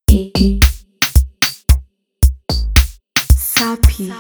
Sapi.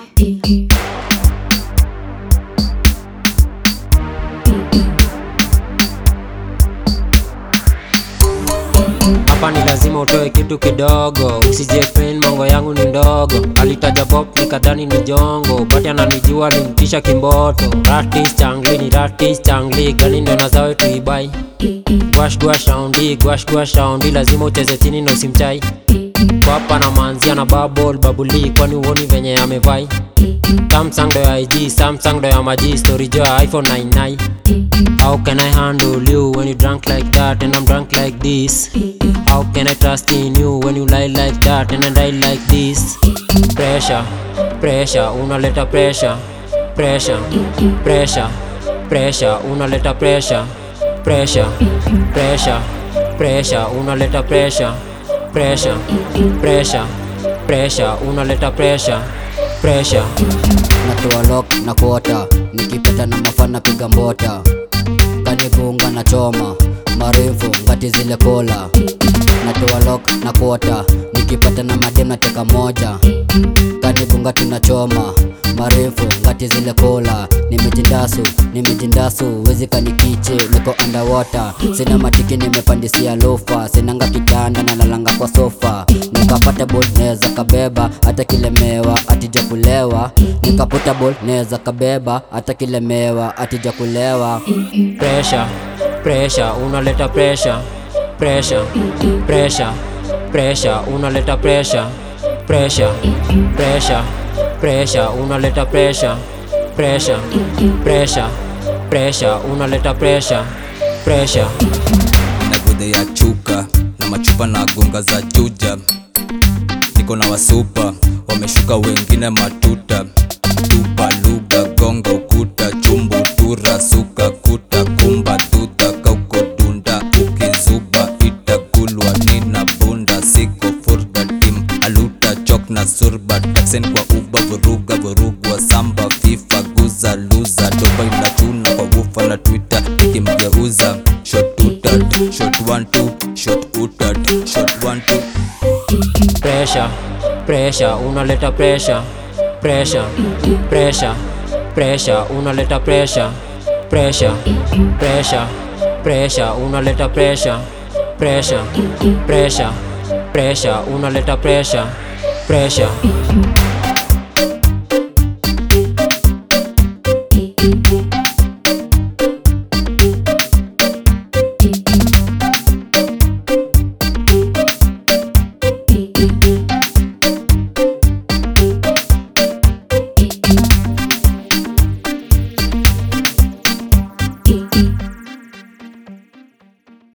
hapa ni lazima utoe kitu kidogo usije pain mongo yangu ni ndogo alitaja bob nikadhani ni jongo bati ananijua alimtisha kimboto ratis changli ni ratis changli gani ndo nazawe tuibai gwash gwash raundi gwash gwash raundi lazima ucheze chini na usimchai kwapa na manzia na babol babuli kwani uoni venye amevai samsung ndo ya ig samsung ndo ya maji story jo ya iphone 99 How can I handle you when you drunk like that and I'm drunk like this? How can I trust in you when you lie like that and I die like this? Pressure, pressure, unaleta pressure, pressure, pressure, pressure, unaleta pressure, pressure, pressure, pressure, unaleta pressure, pressure, pressure, pressure, unaleta pressure, pressure. natoa lock na kuota nikipata na mafana piga mbota kanigunga na choma marefu ngati zile kola natoa lock na kuota nikipata na madem nateka moja kanigunga tunachoma marefu ngati zile kola nimejindasu nimejindasu wezi kanikiche niko underwater sina matiki nimepandisia lofa sinanga kitanda na nalanga kwa sofa nikapata bol neza kabeba hata kilemewa atija kulewa nikapata bol neza kabeba hata kilemewa atija kulewa pressure pressure unaleta pressure pressure pressure pressure unaleta pressure pressure pressure pressure unaleta pressure pressure pressure pressure unaleta pressure pressure na gudhe ya chuka na machupa na gonga za juja niko na wasupa wameshuka wengine matuta tupa lugha gonga ukuta chumbu tura suka kuta kumba tuta kauko dunda ukizuba itakulwa nina bunda siko furga tim aluta chok na surba taksen kwa uba vuruga vurugwa samba fifa guza luza doba inachuna kwa wufa na twitter ikimgeuza shot utat shot one two shot utat shot one two pressure pressure unaleta pressure pressure pressure pressure unaleta pressure pressure pressure pressure unaleta pressure pressure pressure pressure unaleta pressure pressure